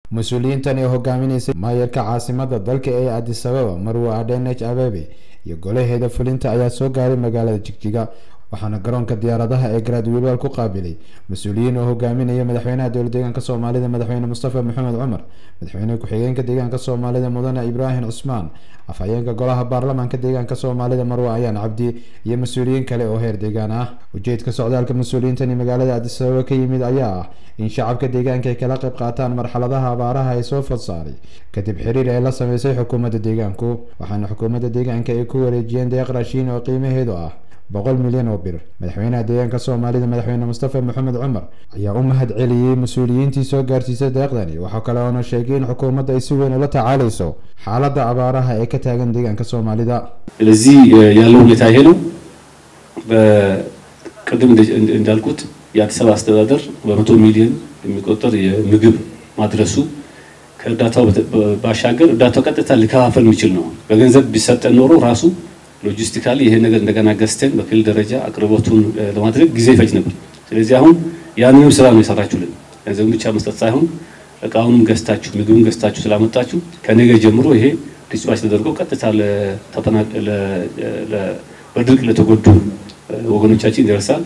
mas-uuliyiintani oo hogaaminaysay maayarka caasimada dalka ee adis ababa marwa adenech abebe iyo golaheeda fulinta ayaa soo gaaray magaalada jigjiga waxaana garoonka diyaaradaha ee garaadwiilwal ku qaabilay mas-uuliyiin oo hogaaminaya madaxweynaha dowla deegaanka soomaalida madaxweyne mustafa maxamed cumar madaxweyne ku-xigeenka deegaanka soomaalida mudane ibraahim cusmaan afhayeenka golaha baarlamaanka deegaanka soomaalida marwa ayaan cabdi iyo mas-uuliyiin kale oo heer deegaan ah ujeedka socdaalka mas-uuliyiintani magaalada adis ababa ka yimid ayaa ah in shacabka deegaanka ay kala qayb qaataan marxaladaha abaaraha ee soo fod saaray kadib xiriir ay la sameysay xukuumadda deegaanku waxaana xukuumadda deegaanka ay ku wareejiyeen deeq raashiin oo qiimaheedu ah boqol milyan oo bir madaxweynaha deegaanka soomaalida madaxweyne mustafa maxamed cumar ayaa u mahad celiyey mas-uuliyiintii soo gaarsiisay deeqdani waxaa kale oona sheegay in xukuumadda ay si weyn ula tacaaleyso xaaladda abaaraha ee ka taagan deegaanka soomaalida ስለዚህ ያለው ሁኔታ ይሄ ነው። ቅድም እንዳልኩት የአዲስ አበባ አስተዳደር በመቶ ሚሊዮን የሚቆጠር የምግብ ማድረሱ ከእርዳታው ባሻገር እርዳታው ቀጥታ ሊከፋፈል የሚችል ነው። በገንዘብ ቢሰጠን ኖሮ ራሱ ሎጂስቲካሊ ይሄ ነገር እንደገና ገዝተን በክልል ደረጃ አቅርቦቱን ለማድረግ ጊዜ ይፈጅ ነበር። ስለዚህ አሁን ያንንም ስራ ነው የሰራችሁልን። ገንዘብን ብቻ መስጠት ሳይሆን እቃውንም ገዝታችሁ ምግብን ገዝታችሁ ስላመጣችሁ ከነገ ጀምሮ ይሄ ዲስፓች ተደርጎ ቀጥታ በድርቅ ለተጎዱ ወገኖቻችን ይደርሳል።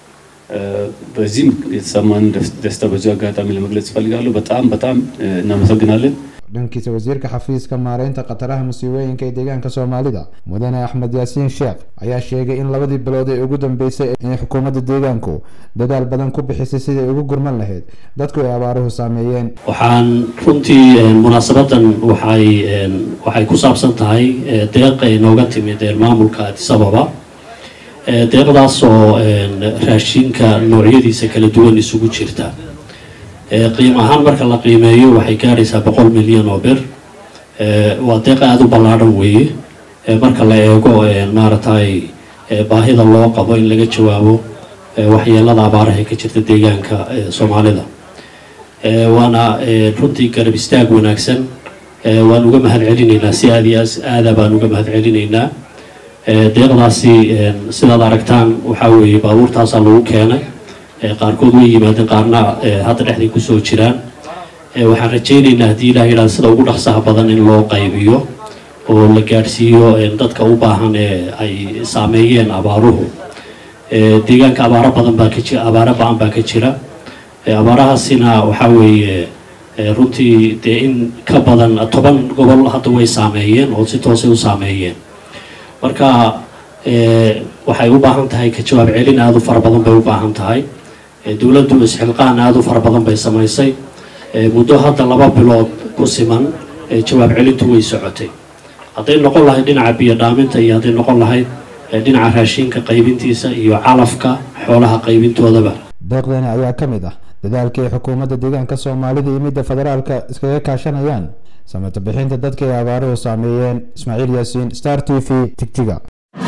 በዚህም የተሰማን ደስታ በዚሁ አጋጣሚ ለመግለጽ እፈልጋለሁ። በጣም በጣም እናመሰግናለን። dhankiisa wasiirka xafiiska maareynta khataraha musiibooyinka ee deegaanka soomaalida mudane axmed yaasiin sheekh ayaa sheegay in labadii bilood ee ugu dambeysay inay xukuumadda deegaanku dadaal badan ku bixisay sidai ugu gurman lahayd dadku ay abaaruhu saameeyeen waxaan runtii munaasabadan waxay waxay ku saabsan tahay deeq ay nooga timid maamulka addis ababa deeqdaas oo raashinka noocyadiisa kala duwan isugu jirta qiim ahaan marka la qiimeeyo waxay gaadhaysaa boqol milyan oo bir waa deeq aada u ballaadhan weeye marka la eego maaragtay baahida loo qabo in laga jawaabo waxyeelada abaaraha ee ka jirta deegaanka soomaalida waana runtii garab istaag wanaagsan waan uga mahad celinaynaa si aada iyo aada baan uga mahad celinaynaa deeqdaasi sidaad aragtaan waxaa weeye baabuurtaasaa lagu keenay qaarkood way yimaadeen qaarna hadda dhexday kusoo jiraan waxaan rajaynaynaa haddii ilaah yidhahda sida ugu dhaqsaha badan in loo qaybiyo oo la gaadhsiiyo dadka u baahan ee ay saameeyeen abaaruhu deegaanka abaaro badan baa ka jira abaaro ba-an baa ka jira abaarahaasina waxaa weeye runtii dee in ka badan toban gobol hadda way saameeyeen oo si toosay u saameeyeen marka waxay u baahan tahay ka jawaab celin aada u fara badan bay u baahan tahay dowladdu isxilqaan aada u fara badan bay samaysay muddo hadda laba bilood ku siman jawaab celintu way socotay hadday noqon lahayd dhinaca biyo dhaaminta iyo hadday noqon lahayd dhinaca raashinka qaybintiisa iyo calafka xoolaha qaybintoodaba deeqdani ayaa ka mid ah dadaalkii ay xukuumadda deegaanka soomaalida iyo midda federaalka iskaga kaashanayaan samata bixinta dadka ay abaaruhu saameeyeen ismaaciil yaasiin star t v tigtiga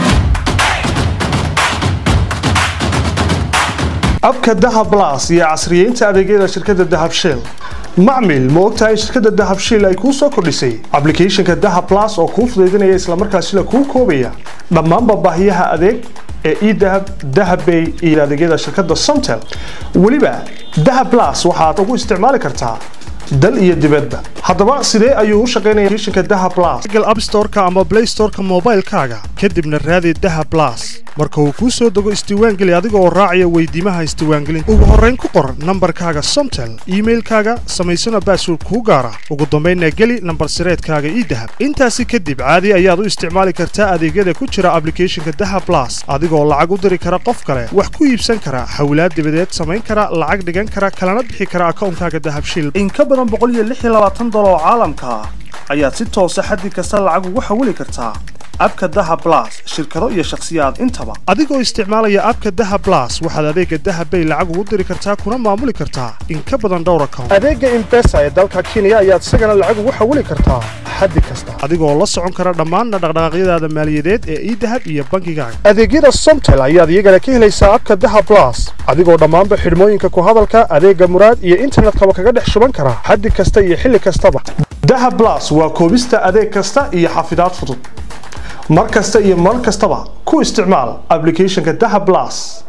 abka dahab las iyo casriyeynta adeegyada shirkadda dahab shell macmil ma ogtahay shirkadda dahab shell ay kuu soo kordhisay ablicathonka dahab las oo kuu fudaydinaya islamarkaasina kuu koobaya dhammaanba baahiyaha adeeg ee edahab dahabbay iyo adeegyada shirkadda somtel weliba dahab las waxaad ugu isticmaali kartaa dal iyo dibadba haddaba sidee ayuu u shaqaynaya applicationka dahab plus google app store-ka ama play store-ka moobaylkaaga kadibna raadi dahab plus marka uu kuu soo dego isdiiwaangeli adiga oo raacaya weydiimaha isdiiwaangelinta ugu horrayn ku qor nambarkaaga somtel iimailkaaga samaysana baasword kuu gaara ugu dambaynna geli nambar sireedkaaga ii dahab intaasi kadib caadi ayaad u isticmaali kartaa adeegyada ku jira ablicathonka dahab plus adigoo lacag u diri kara qof kale wax ku iibsan kara hawlaad dibadeed samayn kara lacag dhigan kara kalana bixi kara akawnkaaga dahab shil dolar oo caalamka ah ayaad si toosa xaddi kasta lacag ugu xawili kartaa abka dahab plus shirkado iyo shakhsiyaad intaba adigoo isticmaalaya abka dahab plus waxaad adeega dahab bay lacag ugu diri kartaa kuna maamuli kartaa in ka badan dhowr account adeega impesa ee dalka kenya ayaad isagana lacag ugu xawili kartaa xaddi kasta adigoo la socon kara dhammaan dhaqdhaqaaqyadaada maaliyadeed ee idahab iyo bangigaaga adeegyada somtel ayaad iyagana ka helaysaa abka dahab plus adigoo dhammaanba xidhmooyinka ku hadalka adeega muraad iyo internetkaba kaga dhex shuban kara xaddi kasta iyo xilli kastaba dahab plus waa koobista adeeg kasta iyo xafidaad fudud mar kasta iyo mar kastaba ku isticmaal applicationka dahab plus